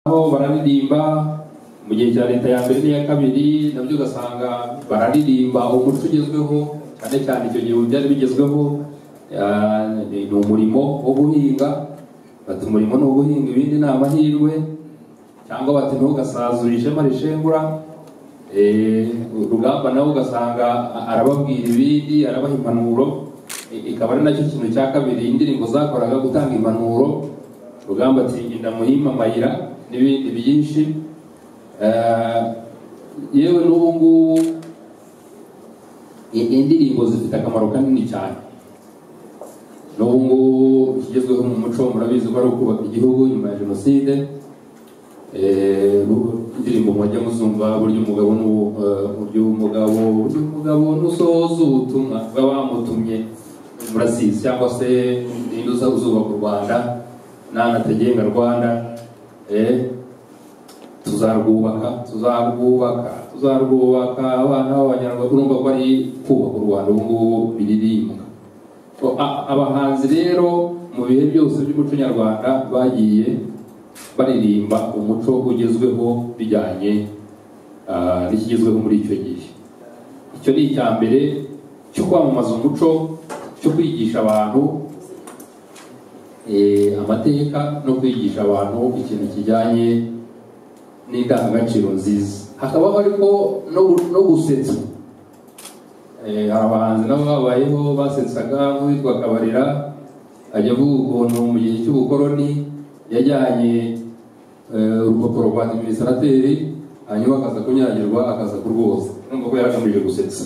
nabo bararirimba mu gihe cya leta ya mbere n'iya kabiri nabyo ugasanga bararirimba umuco ugezweho cyane cyane icyo gihe byari bigezweho ah, ni ni umurimo wo guhinga bati umurimo ni uguhinga ibindi ni amahirwe cyangwa bati ntugasazure ishema rishengura Eh, rugamba nawe ugasanga a- arababwira ibindi arabaha impanuro I- ikaba ari nacyo kintu cya kabiri indirimbo zakoraga gutanga impanuro rugamba ati genda muhima mayira n'ibindi byinshi Eh, yewe n'ubu ngubu i- indirimbo zifite akamaro kanini cyane n'ubu ngubu ikigezweho mu muco murabizi ko ari ukubaka igihugu nyuma ya jenoside Eh, indirimbo mujya muzumva burya umugabo n'ubu- eh, burya umugabo burya umugabo nusohoza ubutumwa bw'abamutumye murasizi cyangwa se ninde uza uzubaka u rwanda nanategenga rwanda eh, tuzarwubaka tuzarwubaka tuzarwubaka abana b'abanyarwanda urumva ko ari kubaka u rwanda ubu ngubu biririmbwa So, a- abahanzi rero mu bihe byose by'umuco nyarwanda bagiye baririmba umuco ugezweho bijyanye ah, n'ikigezweho muri icyo gihe icyo ni icya mbere cyo kwamamaza umuco cyo kwigisha abantu eh, amateka no kwigisha abantu ikintu kijyanye n'indangagaciro nziza hakabaho ariko no gu- no gusetsa Eh, hari abahanzi nabo babayeho basetsaga nk'uwitwa kabarira ajya avuga ukuntu mu gihe cy'ubukoroni yajyanye eh, urupapuro rwa adiminisirateri hanyuma akaza kunyagirwa akaza kurwoza numva ko yaragamije gusetsa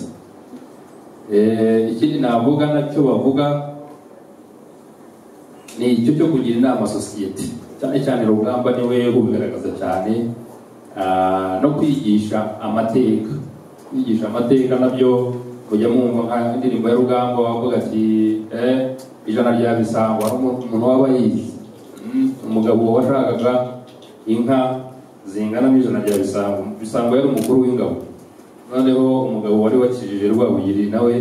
Eh, ikindi navuga nacyo bavuga ni icyo cyo kugira inama sosiyete cyane cyane rugamba niwe ubigaragaza cyane ah, no kwigisha amateka kwigisha amateka nabyo mujya mwumva nka indirimbo ya rugamba bavuga ati eh, ijana rya bisango hari umu- umuntu waba yizi Mm, umugabo washakaga inka zingana n'ijana rya bisango bisango yari umukuru w'ingabo noneho umugabo wari wakijije rwabugiri nawe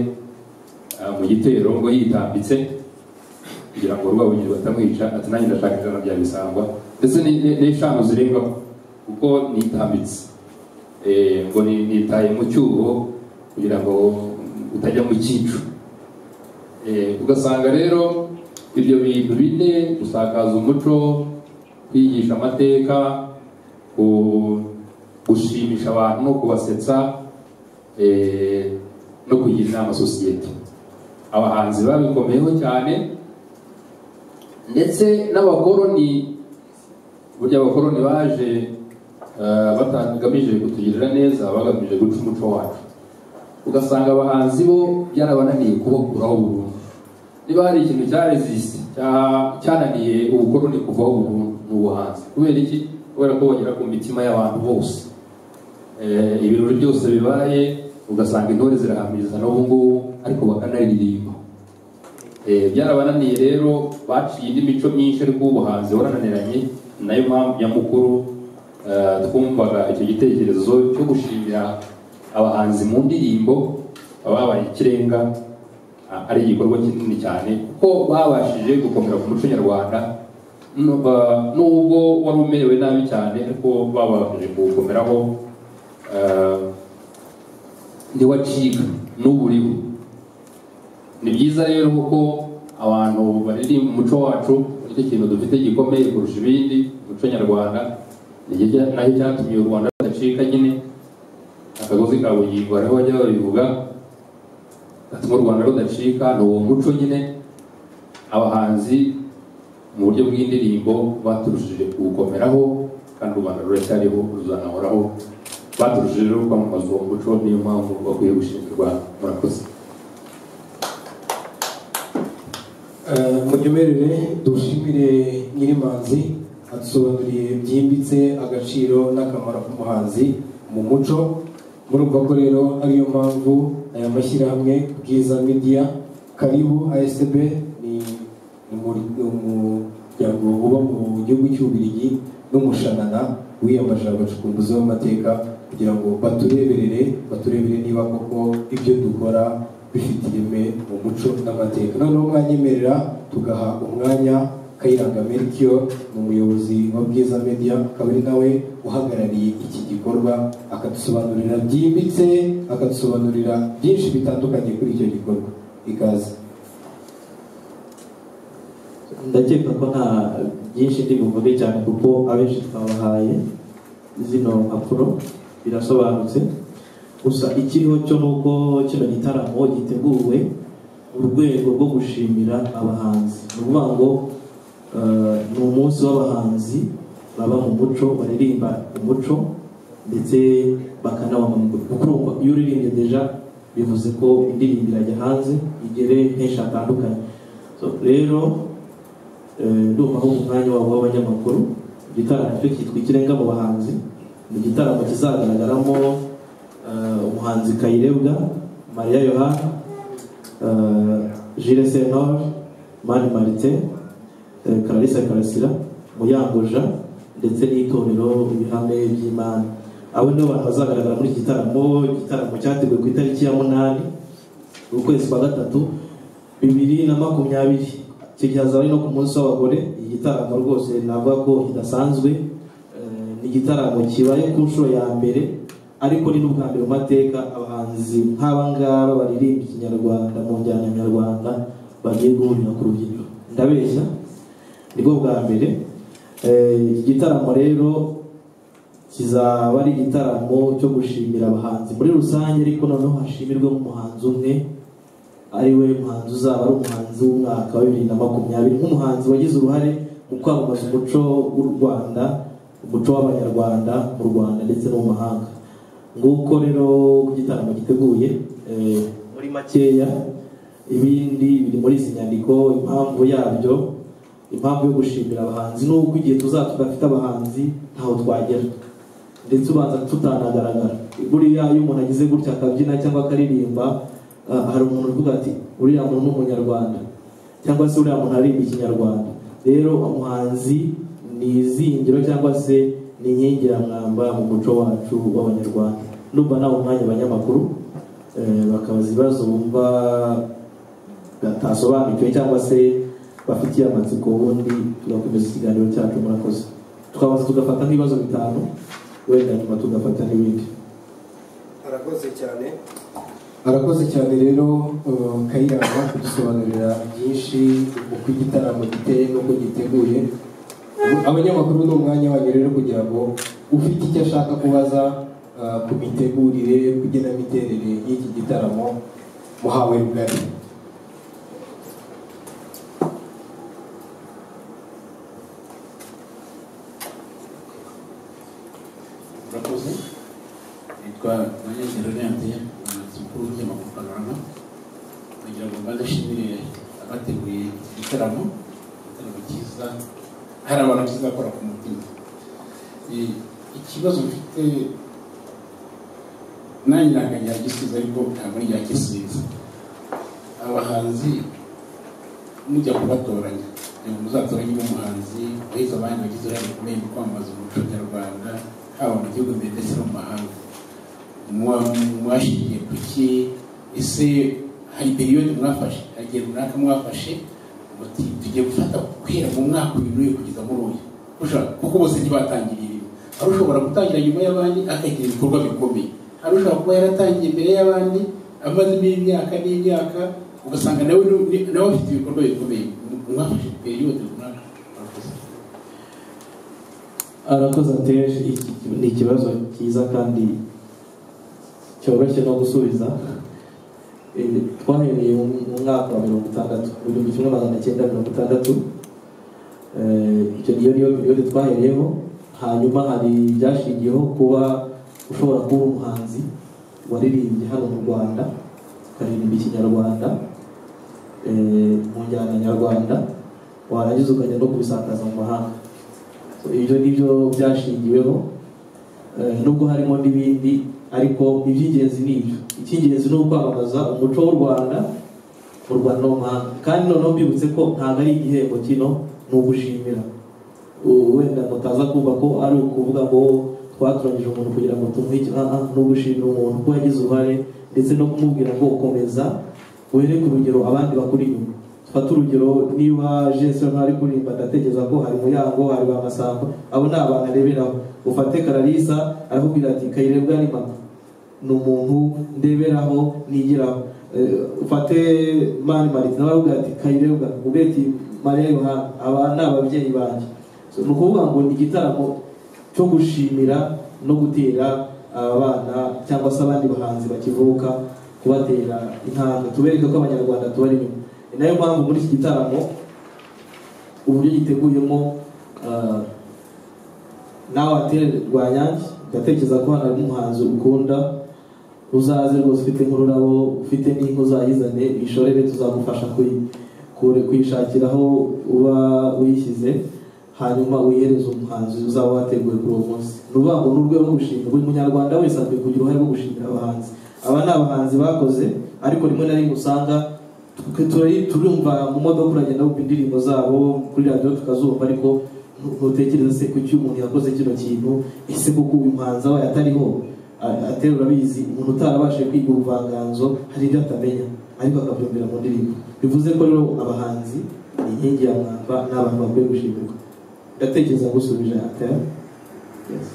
ah, mu gitero ngo yitambitse kugira ngo rwabugiri batamwica ati nanjye ndashaka ijana rya bisangwa ndetse ni- ni- n'eshanu zirengaho kuko nitambitse Eh, ngo ni- nitaye mu cyuho kugira ngo utajya mu cyico Eh, ugasanga rero ibyo bintu bine gusakaza umuco kwigisha amateka ku- gushimisha abantu no kubasetsa eh, no kugira inama sosiyete abahanzi babikomeyeho cyane ndetse n'abakoroni burya abakoroni baje eh, batagamije kutugirira neza bagamije guca umuco wacu ugasanga abahanzi bo byarabananiye kubakuraho burundu niba hari ikintu cyaresiste cyananiye ubukoroni kuvaho burundu ni ubuhanzi kubera iki kubera ko bagera ku mitima y'abantu bose Eh, ibirori byose bibaye ugasanga intore zirahamiriza n'ubu ngubu ariko bakanaririmba Eh, byarabananiye rero baciye indi mico myinshi ariko ubuhanzi warananiranye nayo mpamvu nyamukuru eh, twumvaga icyo gitekerezo cyo gushimira abahanzi mu ndirimbo ababaye ikirenga ah, ari igikorwa kinini cyane kuko babashije gukomera ku muco nyarwanda nu- ba- nubwo wari umerewe nabi cyane ariko babashije kuwukomeraho eh, ntiwacika n'ubu uriho ni byiza rero kuko abantu baririmba umuco wacu nicyo kintu dufite gikomeye kurusha ibindi umuco nyarwanda nicyo cya- nacyo cyatumye u rwanda rudacika nyine akagozi ka bugingo hariho bajya babivuga gatuma u rwanda rudacika ni uwo muco nyine abahanzi mu buryo bw'indirimbo baturushije kuwukomeraho kandi u rwanda ruracyariho ruzanahoraho baturushije rero kwamamaza uwo muco niyo mpamvu bakwiye gushimirwa murakoze Eh, munyemerere dushimire nyirimanzi adusobanuriye byimbitse agaciro n'akamaro k'umuhanzi mu muco murumva ko rero ariyo mpamvu aya mashyirahamwe bwiza media karibu asb ni ni umur- ni umuryango uba mu gihugu cy'ububiligi n'umushanana wiyambaje abacukumbuzi b'amateka kugira ngo batureberere baturebere niba koko ibyo dukora bifite ireme mu muco n'amateka noneho mwanyemerera tugaha umwanya kayiranga melchior ni umuyobozi wa bwiza media akaba ari nawe uhagarariye iki gikorwa akadusobanurira byimbitse akadusobanurira byinshi bitandukanye kuri icyo gikorwa ikaze ndakeka ko nta byinshi ndi buvuge cyane kuko abenshi twabahaye zino mpapuro birasobanutse gusa ikiriho cyo ni uko kino gitaramo giteguwe mu rwego rwo gushimira abahanzi ni ukuvuga ngo eh, ni umunsi w'abahanzi baba mu muco baririmba umuco ndetse bakanawamamaza kuko urumva iyo uririmbye deja bivuze ko indirimbo irajya hanze igere henshi hatandukanye So, rero Eh, ndumva aho umwanya wabo w'abanyamakuru igitaramo cyo cyitwa ikirenga mu bahanzi ni igitaramo kizagaragaramo eh, umuhanzi kayirebwa mariya yohana eh, Jules senor mani marite eh, clarisse karasira muyangoja ndetse n'itorero ibihame by'imana abo nibo bantu bazagaragara muri iki gitaramo igitaramo cyateguwe ku itariki ya munani ukwezi kwa gatatu bibiri na makumyabiri icyo gihe hazaba ari no ku munsi w'abagore iki gitaramo rwose navuga ko kidasanzwe Eh, ni igitaramo kibaye ku nshuro ya mbere ariko ni n'ubwa mbere mu mateka abahanzi nk'aba ngaba baririmba ikinyarwanda mu njyana nyarwanda bagiye guhurira ku rubyiniro ndabeshya nibwo bwa mbere Eh, iki gitaramo rero kizaba ari igitaramo cyo gushimira abahanzi muri rusange ariko noneho hashimirwe nk'umuhanzi umwe ari we muhanzi uzaba ari umuhanzi w'umwaka wa bibiri na makumyabiri nk'umuhanzi wagize uruhare mu kwamamaza umuco w'u rwanda umuco w'abanyarwanda mu rwanda ndetse no mu mahanga nguko rero uko igitaramo giteguye eh, muri makeya ibindi biri muri izi nyandiko impamvu yabyo impamvu yo gushimira abahanzi n'uko igihe tuzaba tudafite abahanzi ntaho twagera ndetse ubanza tutanagaragara buriya iyo umuntu agize gutya akabyina cyangwa akaririmba ah, hari umuntu uvuga ati uriya muntu ni umunyarwanda cyangwa se uriya muntu aririmba ikinyarwanda rero umuhanzi ni izingiro cyangwa se ni inkingi ya mwamba mu muco wacu w'abanyarwanda numva nawe umwanya abanyamakuru eh, bakabaza ibibazo bumva batasobanukiwe cyangwa se bafitiye amatsiko ubundi tugakomeza ikiganiro cyacu murakoze tukabanza tugafata nk'ibibazo bitanu wenda nyuma tugafata n'ibindi arakoze cyane arakoze cyane rero eh, kayiranga kudusobanurira byinshi uko igitaramo giteye n'uko giteguye abanyamakuru ni umwanya wanyu rero kugira ngo ufite icyo ashaka kubaza eh, ku mitegurire ku igenamiterere y'iki gitaramo muhawe rugari murakoze nitwa nanyagero nende umuyobozi mukuru w'ikinyamakuru panorama kugira ngo mbanze nshimire abateguye iki gitaramo igitaramo cyiza hari abantu kizakora ku mutima Eh, ikibazo mfite nanjye ntabwo ryagisubiza ariko ntabwo ryagisubiza abahanzi mujya kubatoranya ngo muzatoranye umuhanzi wahize abandi bagize uruhare rukomeye mu kwamamaza umuco nyarwanda haba mu gihugu imbere ndetse no mu mahanga Muba mwashingiye ku ki ese hari periyodi mwafashe hari igihe runaka mwafashe muti tugiye gufata guhera mu mwaka uyu n'uyu kugeza muri uyu Ushobora- kuko bose ntibatangiriye ibintu hari ushobora gutangira nyuma y'abandi akagira ibikorwa bikomeye hari ushobora kuba yaratangiye imbere y'abandi amazemo imyaka n'imyaka ugasanga nawe ni- nawe afite ibikorwa bikomeye mwafashe periyodi runaka murakoze. arakoze ateje iki ni ikibazo cyiza kandi cyoroshye no gusubiza Eh, twahereye mu mu mwaka wa mirongo itandatu mu gihumbi kimwe magana cyenda mirongo itandatu Eh, icyo niyo niyo periyode twahereyeho hanyuma hari ibyashingiyeho kuba ushobora kuba umuhanzi waririmbye hano mu rwanda ukaririmba ikinyarwanda eh, mu njyana nyarwanda warangiza ukajya no kubisakaza mu mahanga So, ibyo ni byo byashingiweho Eh, nubwo harimo n'ibindi ariko iby'ingenzi ni ibyo icy'ingenzi ni ukwamamaza umuco w'u rwanda mu rwanda no mu mahanga kandi noneho mbibutse ko ntabwo ari igihembo kino ni ugushimira U- wenda mutaza kumva ko ari ukuvuga ngo twatoranyije umuntu kugira ngo tumuhe icyo aha ni ugushimira umuntu ko yagize uruhare ndetse no kumubwira ngo komeza were ku rugero abandi bakuri inyuma fata urugero niba jesu ntari kuririmba ndatekereza ko hari muyango hari ba masamba abo ni abantu areberaho ufate kararisa arakubwira ati kayirebwa ni mama ni umuntu ndeberaho nigiraho Eh, ufate mani mariti nawe arakubwira ati kayirebwa ubeti mariya yohana aba ni ababyeyi banjye So, ni ukuvuga ngo ni igitaramo cyo gushimira no gutera abana cyangwa se abandi bahanzi bakivuka kubatera intambwe tubereke ko abanyarwanda tubari inyuma ni nayo mpamvu muri iki gitaramo uburyo giteguyemo ah, nawe atere rwanyange ndatekereza ko hano hari umuhanzi ukunda uzaze rwose ufite nk'ururabo ufite n'inka uzayizane ishorere tuzagufasha kuyi- kure- kuyishakira aho uba uyishyize hanyuma uyihereze umuhanzi uzaba wateguye kuri uwo munsi ni ukuvuga ngo ni urwego rwo gushimira buri munyarwanda wese akwiye kugira uruhare rwo gushimira abahanzi aba ni abahanzi bakoze ariko rimwe na rimwe usanga twe turari- turumva mu modoka uragenda wumva indirimbo zabo kuri radiyo tukazumva ariko ntu- ntutekereza se kuki umuntu yakoze kino kintu ese koko uyu muhanzi abaye atariho a- atera urabizi umuntu utarabashije kwiga ubuvanganzo hari ibyo atamenya ariko akabyumvira mu ndirimbo bivuze ko rero abahanzi ni inkingi ya mwamba ni abantu bakwiye gushimirwa ndatekereza gusubije atera Yes.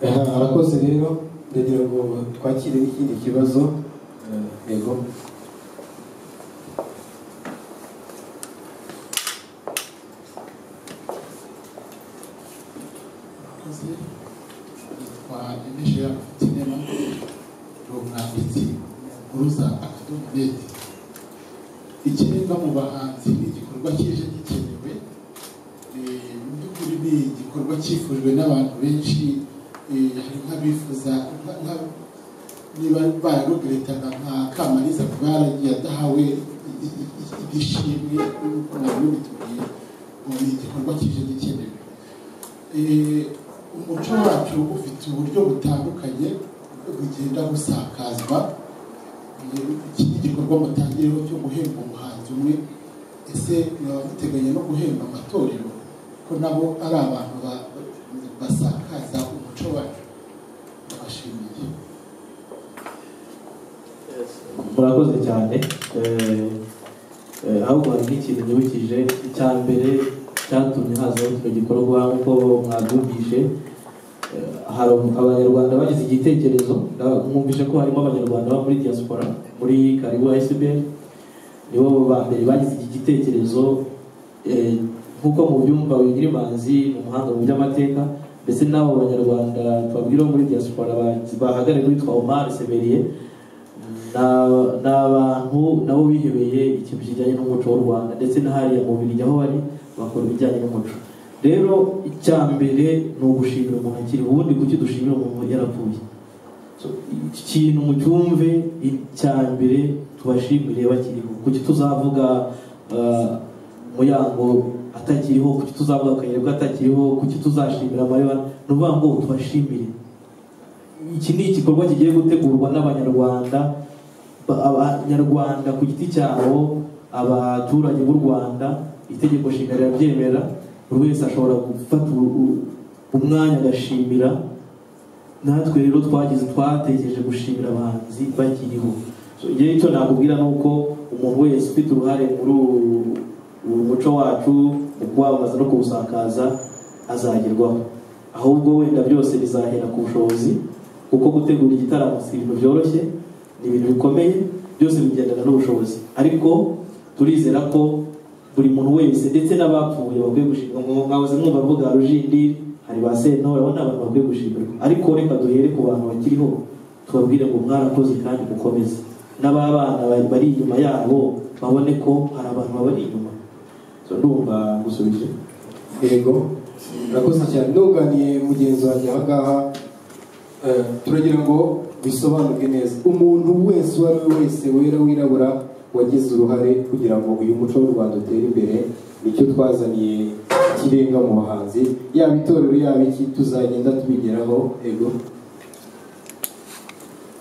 Aha, arakoze rero ndagira ngo twakire n'ikindi kibazo Eh, yego abakozi yitwa Elisha Tinema ni umwanditsi uruza akadomo neti ikirenga mu bahanzi ni igikorwa kije gikenewe Eh, mu by'ukuri ni igikorwa cyifujwe n'abantu benshi Eh, hari nk'abifuza nka- nka- niba bararugiretana nka kamariza kuba yaragiye adahawe i- i- i- igishimwe nk'uko nabyo bitubwiye ubu ni igikorwa kije gikenewe Eh, umuco wacu ufite uburyo butandukanye bugenda busakazwa Eh, iki ni igikorwa mutangiyeho cyo guhemba umuhanzi umwe ese mwaba muteganya no guhemba amatorero ko nabo ari abantu ba- basakaza umuco wacu ndabashimiye murakoze cyane Eh, eh, ahubwo hari n'ikintu nyibukije icya mbere cyatumye hazaho kino gikorwa nk'uko mwabyumvise Eh, hari abanyarwanda bagize igitekerezo nda- mwumvise ko harimo abanyarwanda bo muri diaspora muri karibu asbl nibo ba mbere bagize iki gitekerezo eh, nk'uko mubyumva wigirimanzi mu muhanga mu by'amateka ndetse n'abo banyarwanda twabwira bo muri diaspora ba- bahagarariye witwa omar seberiye na- ni abantu nabo bihebeye ikintu kijyanye n'umuco w'u rwanda ndetse n'ahariya mu birigi aho bari bakora ibijyanye n'umuco rero icya mbere ni ugushimira umuntu akiri ubundi kuki dushimira umuntu yarapfuye So, iki kintu mucyumve icya mbere tubashimire bakiriho kuki tuzavuga ah, muyango atakiriho kuki tuzavuga akayirebwa atakiriho kuki tuzashimira mariya ni ukuvuga ngo tubashimire iki ni igikorwa kigiye gutegurwa n'abanyarwanda ba- abanyarwanda ku giti cyabo abaturage b'u rwanda itegeko nshinga rirabyemera buri wese ashobora gufata u- u- umwanya agashimira natwe rero twagize twatekereje gushimira abahanzi bakiriho So, igihe icyo nakubwira ni uko umuntu wese ufite uruhare muri ubu- ubu muco wacu mu kuwamamaza no kuwusakaza azagerwaho ahubwo wenda byose bizahera ku bushobozi kuko gutegura igitaramo si ibintu byoroshye ni ibintu bikomeye byose bigendana n'ubushobozi ariko turizera ko buri muntu wese ndetse n'abapfuye bakwiye gushimwa mwahoze mwumva mvuga rujindiri hari ba sentore abo ni abantu bakwiye gushimirwa ariko reka duhere ku bantu bakiriho tubabwire ngo mwarakoze kandi mukomeze n'ababana bari- bari inyuma yabo babone ko hari abantu babari inyuma So, ndumva gusubije yego urakoze cyane nunganiye mugenzi wanjye aha ngaha eh, turagira ngo bisobanuke neza umuntu wese uwo ari we wese wera wirabura wagize uruhare kugira ngo uyu muco w'u rwanda utere imbere nicyo twazaniye ikirenga mu bahanzi yaba itorero yaba iki tuzagenda tubigeraho yego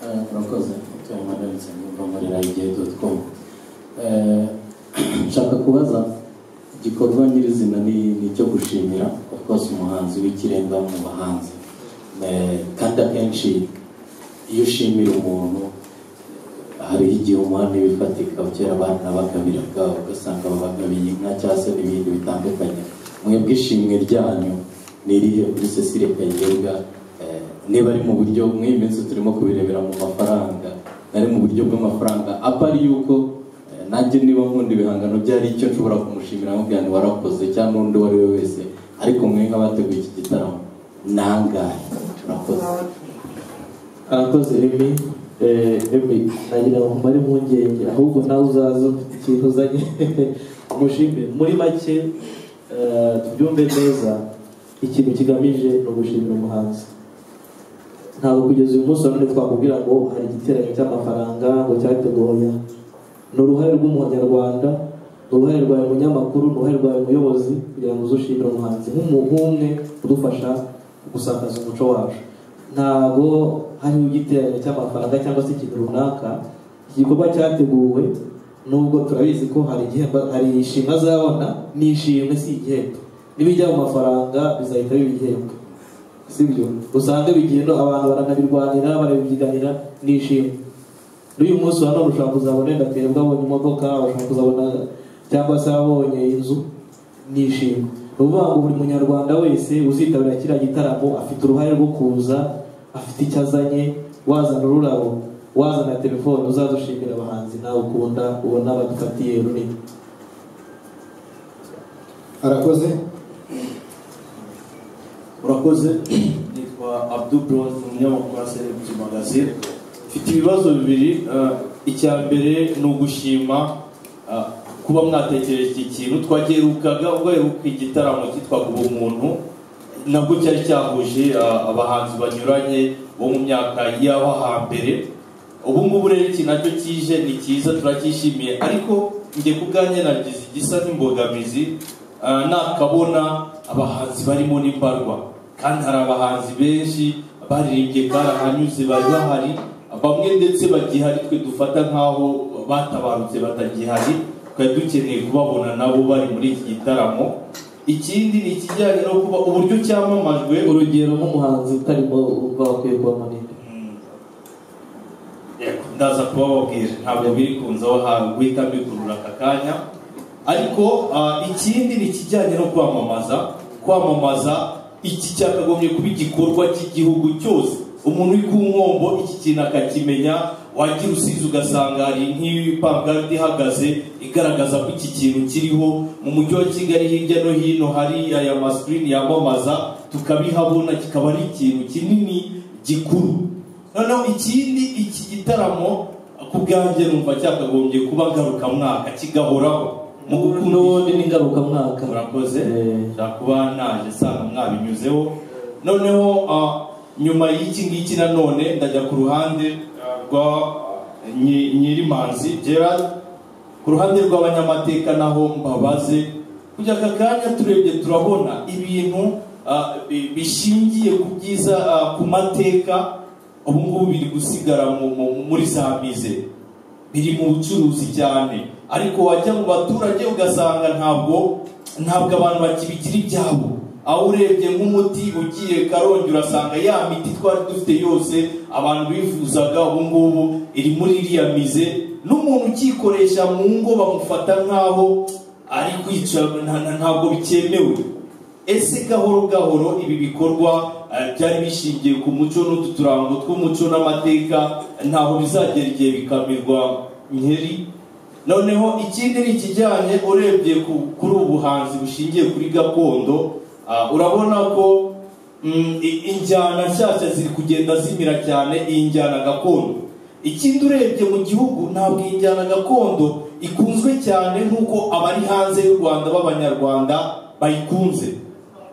Eh, murakoze tuya madarutse mva muri rayigiye doti komu nshaka kubaza igikorwa nyirizina ni ni icyo gushimira of course umuhanzi w'ikirenga mu bahanzi Eh, kandi akenshi iyo ushimira umuntu eh, hariho igihe umuhanda ibifatika kera abana bagabiraga ugasanga babagabiye inka cyangwa se n'ibindi bitandukanye mwebwe ishimwe ryanyu ni irihe kuri cecile kayirebwa Eh, niba ari mu buryo mw'iyi minsi turimo kubirebera mu mafaranga nari mu buryo bw'amafaranga apa ari yuko eh, nanjye niba nkunda ibihangano byari icyo nshobora kumushimira nkubwira nti warakoze cyangwa n'undi uwo ari we wese ariko mwe nk'abateguye iki gitaramo nangahe turakoze arakoze remi remi nagira ngo mbare impungenge ahubwo nawe uzaza ufite ikintu uzanye umushimire muri make eh, tubyumve neza ikintu kigamije ni ugushimira umuhanzi ntabwo kugeza uyu munsi nanone twakubwira ngo hari igiterane cy'amafaranga ngo cyateguye ni uruhare rw'umunyarwanda ni uruhare rwawe munyamakuru ni uruhare rwawe muyobozi kugira ngo uze ushimire umuhanzi nk'umuntu umwe udufasha gusakaza umuco wacu ntabwo hariho igiterane cy'amafaranga cyangwa se ikintu runaka iki gikorwa cyateguwe nubwo turabizi ko hari igihembo hari ishimwe azabona ni ishimwe si igihembo n'ibijya mu mafaranga bizahita biba igihembo sibyo usanga bigiye no abantu baranabirwanira barabibyiganira ni ishimwe n'uyu munsi wa none ushobora kuzabona wenda twebwe abonye imodoka ushobora kuzabona cyangwa se abonye inzu ni ishimwe ni ukuvuga ngo buri munyarwanda wese uzitabira kiriya gitaramo afite uruhare rwo kuza afite icyo azanye wazana ururabo wazana telefone uzadushimira abahanzi nawe ukunda ubona badufatiye runini arakoze urakoze nitwa abdu bronze umunyamakuru wa celebrity magazine mfite ibibazo bibiri eh, icya mbere ni ugushima eh, kuba mwatekereje iki kintu twagerukaga ugaheruka igitaramo cyitwaga ubumuntu nabwo cyari cyahuje eh, abahanzi banyuranye bo mu myaka y'aho hambere ubu ngubu rero iki nacyo kije ni cyiza turacyishimiye ariko njye ku bwanjye nagize igisa n'imbogamizi ah, nakabona abahanzi barimo n'imbarwa kandi hari abahanzi benshi baririmbye barahanyuze bari bahari bamwe ndetse bagihari twe dufata nk'aho batabarutse batagihari twari dukeneye kubabona nabo bari muri iki gitaramo ikindi ni ikijyanye no kuba uburyo cyamamajwe urugero nk'umuhanzi utarimo wumva wakwiye kuba munini Yego, ndaza kubababwira ntabwo biri kunzaho hantu guhita mbigurura aka kanya ariko ah, ikindi ni ikijyanye no kwamamaza kwamamaza iki cyakagombye kuba igikorwa cy'igihugu cyose umuntu uri ku nkombo iki kintu akakimenya wagira usize ugasanga hari nk'ipankarite ihagaze igaragaza ko iki kintu kiriho mu mujyi wa kigali hirya no hino hari aya masikirini yamamaza tukabihabona kikaba ari ikintu kinini gikuru noneho ikindi iki gitaramo ku bwanjye numva cyakagombye kuba ngarukamwaka kigahoraho mu gukunda n'ubundi ni ngarukamwaka murakoze Eh. nshobora kuba naje nsanga mwabinyuzeho noneho ah, nyuma y'iki ngiki nanone ndajya ku ruhande ah, rwa ah, Nyi- nyirimanzi gerard ku ruhande rw'abanyamateka naho mbabaze kujya aka kanya turebye turabona ibintu ah, bi- bishingiye ku byiza ah, ku mateka ubu ngubu biri gusigara mu- mu- muri za mize biri mu bucuruzi cyane ariko wajya mu baturage ugasanga ntabwo ntabwo abantu bakibigira ibyabo aho urebye nk'umuti ugiye karongi urasanga ya miti twari dufite yose abantu bifuzaga ubu ngubu iri muri iriya mize n'umuntu ukiyikoresha mu ngo bamufata nk'aho ari kwica nta- nta- ntabwo bikemewe ese gahoro gahoro ibi bikorwa eh, byari bishingiye ku muco n'utu turango tw'umuco n'amateka ntaho bizagera igihe bikamirwa nkeri noneho ikindi ni ikijyanye urebye ku- kuri ubuhanzi bushingiye kuri gakondo ah, urabona ko mm, i- injyana nshyashya ziri kugenda zimira cyane iyi njyana gakondo ikindi urebye mu gihugu ntabwo iyi njyana gakondo ikunzwe cyane nk'uko abari hanze y'u rwanda b'abanyarwanda bayikunze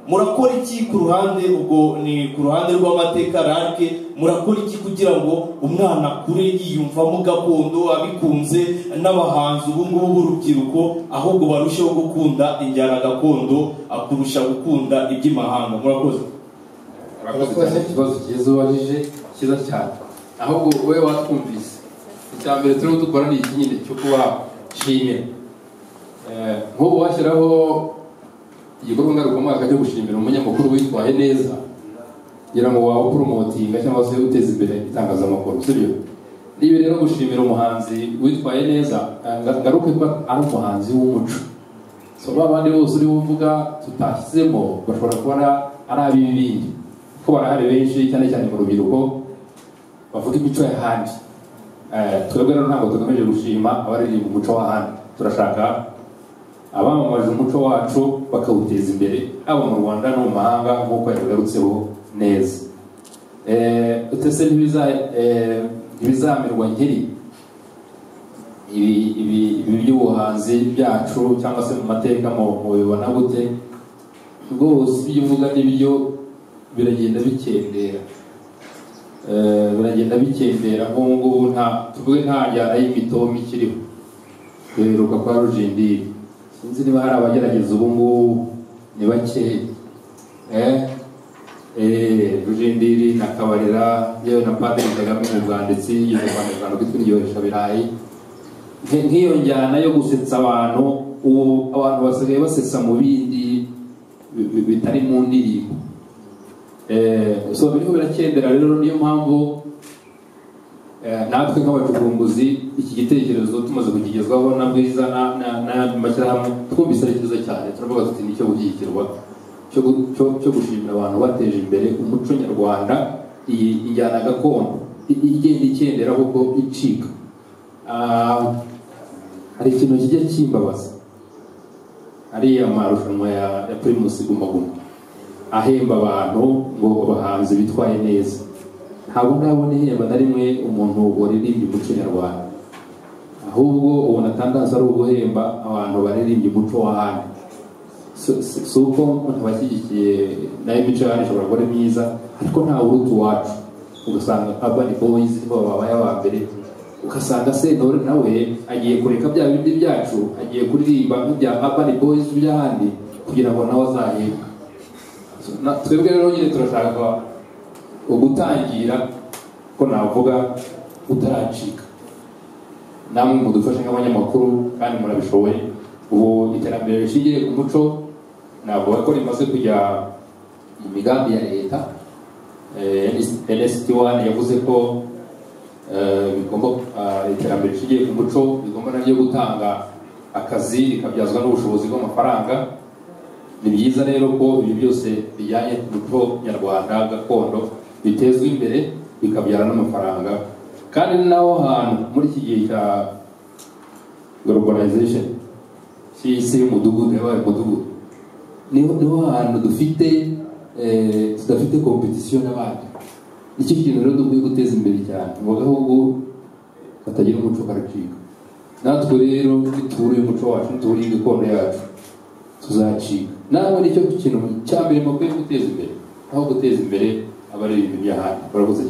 murakora iki ku ruhande ubwo ni ku ruhande rw'amateka rake murakora iki kugira ngo umwana akure yiyumvamo gakondo abikunze n'abahanzi ubu ngubu b'urubyiruko ahubwo barusheho gukunda injyana gakondo ah, kurusha gukunda iby'imahanga murakoze Urakoze cyane ikibazo cyiza ubajije cyiza cyane ahubwo wowe watwumvise icya mbere turiho dukora ni iki nyine cyo kubashimira Eh, nk'ubu washyiraho igikorwa ngarukamwaka cyo gushimira umunyamakuru witwaye neza kugira ngo waba uporomotinga cyangwa se uteza imbere itangazamakuru sibyo niba rero gushimira umuhanzi witwaye neza eh, nga- ngaruke ko ari umuhanzi w'umuco so ba bandi bose uriwe uvuga tutashyizemo bashobora kuba ari- ari ab'ibindi kuko barahari benshi cyane cyane mu rubyiruko bavuga imico y'ahandi Eh, twebwe rero ntabwo tugamije gushima abaririmba umuco w'ahandi turashaka abamamaje umuco wacu bakawuteza imbere haba mu rwanda no mu mahanga nk'uko yabigarutseho neza Eh, utese ntibiza- eh, ntibizamirwa nkiri ibi ibi- ibi by'ubuhanzi byacu cyangwa se mu mateka mu mubibona gute rwose ibyo uvuga n'ibyo biragenda bikendera Eh, biragenda bikendera nk'ubu ngubu nta tuvuge nta njyana y'imitomo ikiriho duheruka kwa rujindiri sinzi niba hari abagerageza ubu ngubu ni bakeya eh Eh, rujindiri nakabarira yewe na padiri kagame mu bwanditsi y'umunyarwanda kwitwiryohesha birayi Nk- nk'iyo njyana yo gusetsa abantu ubu abantu basigaye basetsa mu bindi bi- bi- bitari mu ndirimbo Eh, so biriho birakendera rero niyo mpamvu eh, natwe nk'abacukumbuzi iki gitekerezo tumaze kukigezwaho na bwiza na- na- n'ayandi mashyirahamwe twumvise ari cyiza cyane turavuga tuti nicyo gushyigikirwa cyo gu- cyo- cyo gushimira abantu bateje imbere umuco nyarwanda iyi injyana gakondo i- igenda ikendera kuko icika Ah, hari ikintu kijya kimbabaza ariya marushanwa ya ya primus guma guma ahemba abantu ngo abahanzi bitwaye neza ntabwo ndabona ihemba na rimwe umuntu waririmbye umuco nyarwanda ahubwo ubona atangaza ari uguhemba abantu baririmbye umuco w'ahandi si si- si uko umuntu bashyigikiye nayo imico yacu ishobora kuba ari myiza ariko nta uruta iwacu ugasanga urban boys nibo babaye aba mbere ugasanga sentore nawe agiye kureka bya bindi byacu agiye kuririmba nk'ibya urban boys by'ahandi kugira ngo nawe azahembwe So, na- twebwe rero nyine turashaka ugutangira ko navuga utaracika namwe mudufashe nk'abanyamakuru kandi murabishoboye ubu iterambere rishingiye ku muco navuga ko rimaze kujya mu migambi ya leta nsd wani yavuze ko eh, bigomba ah, iterambere rishingiye ku muco rigomba naryo gutanga akazi rikabyazwa n'ubushobozi bw'amafaranga ni byiza rero ko ibi byose bijyanye n'umuco nyarwanda gakondo bitezwa imbere bikabyara n'amafaranga kandi ni naho hantu muri iki gihe cya globalization cy'isi y'umudugudu yabaye umudugudu niho niho hantu dufite eh, tudafite competition n'abandi nicyo kintu rero dukwiye guteza imbere cyane ngo agahugu katagira umuco karacika natwe rero nitubura uyu muco wacu nitubura iyi gakondo yacu tuzacika nawe nicyo kintu cya mbere mukwiye guteza imbere aho guteza imbere abaririmba iby'ahandi barakoze cyane